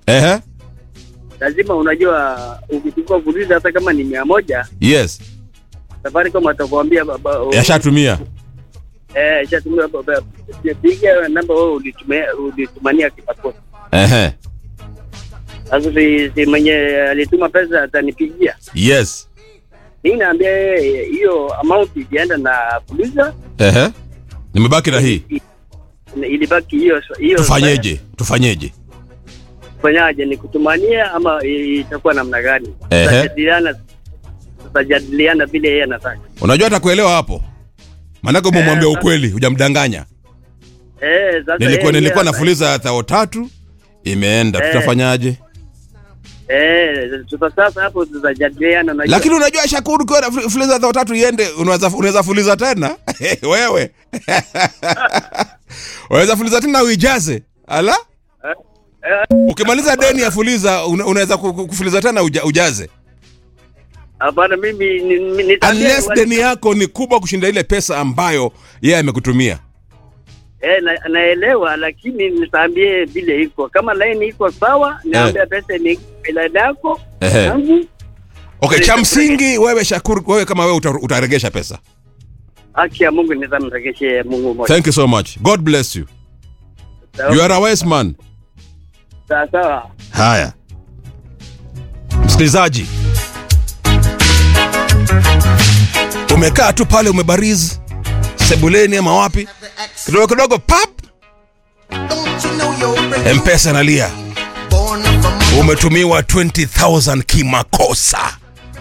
Ehe. lazima unajua, ukichukua fuliza hata kama ni mia moja, Yes. Safaricom atakwambia baba, Yashatumia. eh, shatumia baba, piga namba wewe ulitumia ulitumania kipakosa. Ehe. Sasa si, si mwenye alituma pesa atanipigia Yes. mi naambia yeye hiyo amount ilienda na fuliza, Ehe. Nimebaki na hii. ilibaki hiyo hiyo. Tufanyeje? Tufanyeje? Fanyaje, ni kutumania ama i- itakuwa namna gani? Ehe. Tutajadiliana, tutajadiliana vile yeye anataka. Unajua atakuelewa hapo. Maanake umemwambia Eh, ukweli, hujamdanganya. Eh, sasa Nilikuwa yeye- nilikuwa yeye- nafuliza thao tatu imeenda, Eh. tutafanyaje? Eh, sasa sasa hapo tutajadiliana na Lakini unajua Shakuru, ukiwa na fu- fuliza thao tatu iende, unaweza unaweza fuliza tena wewe unaweza fuliza tena uijaze ala ukimaliza deni ya fuliza una- unaweza ku- ku- kufuliza tena uja, ujaze hapana, mimi ni- ni- nitaambia unless wale- deni yako ni kubwa kushinda ile pesa ambayo yeye amekutumia eh, na, naelewa, lakini nitaambie vile iko. Kama line iko sawa, naambia pesa ni line yako Ehe. yangu, okay cha msingi wewe Shakuru wewe kama wewe uta, utaregesha pesa haki ya Mungu nitamregeshe Mungu moja. thank you so much god bless you you are a wise man Sawa sawa. haya msikilizaji umekaa tu pale umebarizi sebuleni ama wapi kidogo kidogo pap mpesa nalia umetumiwa 20000 kimakosa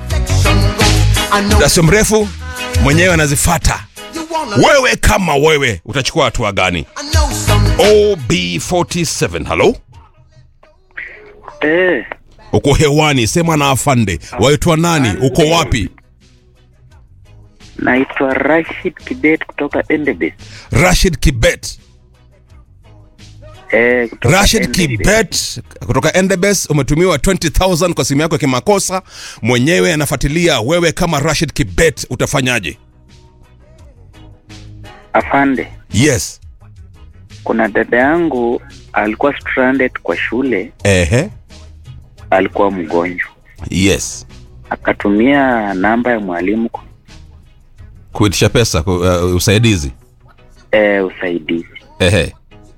muda sio mrefu mwenyewe anazifata wewe kama wewe utachukua hatua gani ob47 halo Eh, uko hewani sema na afande waitwa nani uko wapi naitwa Rashid Kibet kutoka Endebess. rashid kibet Eh, kutoka rashid Endebess. kibet kutoka endebes umetumiwa 20000 kwa simu yako ya kimakosa mwenyewe anafuatilia wewe kama rashid kibet utafanyaje Afande, yes kuna dada yangu alikuwa stranded kwa shule, ehe alikuwa mgonjwa, yes akatumia namba ya mwalimu ku- kuitisha pesa ku, uh, usaidizi eh, usaidizi. ehe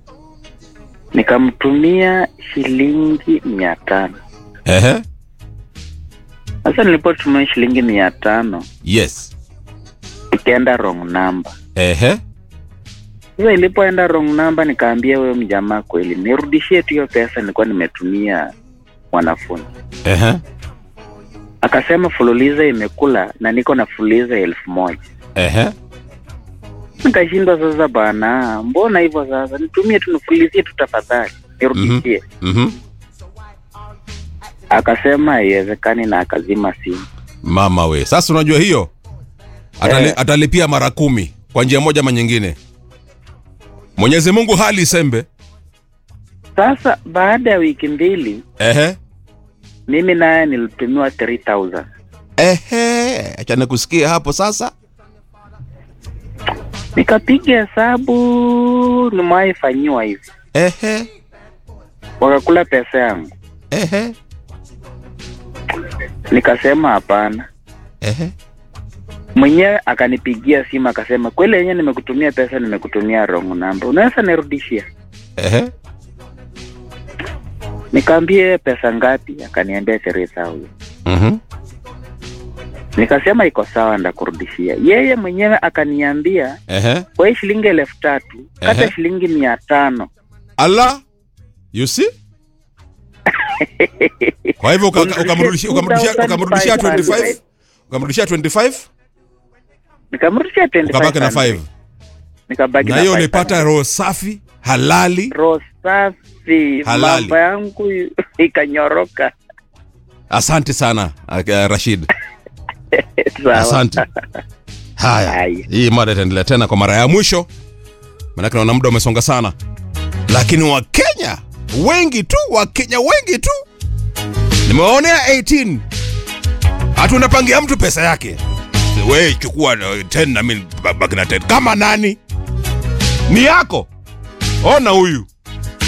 Nikamtumia shilingi mia tano. ehe Sasa nilipotumia shilingi mia tano yes ikaenda wrong number. ehe Sasa ilipoenda wrong number, nikaambia huyo mjamaa kweli nirudishie tu hiyo pesa nilikuwa nimetumia mwanafunzi. ehe Akasema fululiza imekula na niko na fululiza elfu moja. ehe Nikashindwa sasa, bana, mbona hivyo sasa? Nitumie tu nifulizie tu tafadhali, nirudishie. mhm Akasema haiwezekani na akazima simu. mama we sasa unajua hiyo Atali, Eh. atalipia mara kumi kwa njia moja ama nyingine mwenyezi mungu hali isembe Sasa baada ya wiki mbili, ehe mimi naye nilitumiwa 3000 ehe achane kusikia hapo sasa nikapiga hesabu, nimewahi fanyiwa hivi, ehe wakakula pesa yangu. ehe Nikasema hapana. ehe Mwenyewe akanipigia simu akasema, kweli yenyewe nimekutumia pesa, nimekutumia wrong number, unaweza nirudishia? ehe Nikaambia pesa ngapi? Akaniambia 3000 mhm Nikasema iko sawa, ndakurudishia. Yeye mwenyewe akaniambia ehe kwa hii shilingi elfu tatu kata Ehe. shilingi mia tano ala you see kwa hivyo uka- uka- ukamrudishia ukamrudishia ukamrudishia 25 ukamrudishia 25 nikamrudishia 25 ukabaki na 5 nikabaki na hiyo ulipata roho safi halali roho safi, Halali. mambo yangu ikanyoroka. asante sana uh, rashid Sawa. asante haya Haya. hii mada itaendelea tena kwa mara ya mwisho manake naona muda umesonga sana lakini wakenya wengi tu wakenya wengi tu nimewaonea 18 hata unapangia mtu pesa yake we chukua uh, 10 na mimi baki na 10 kama nani ni yako ona huyu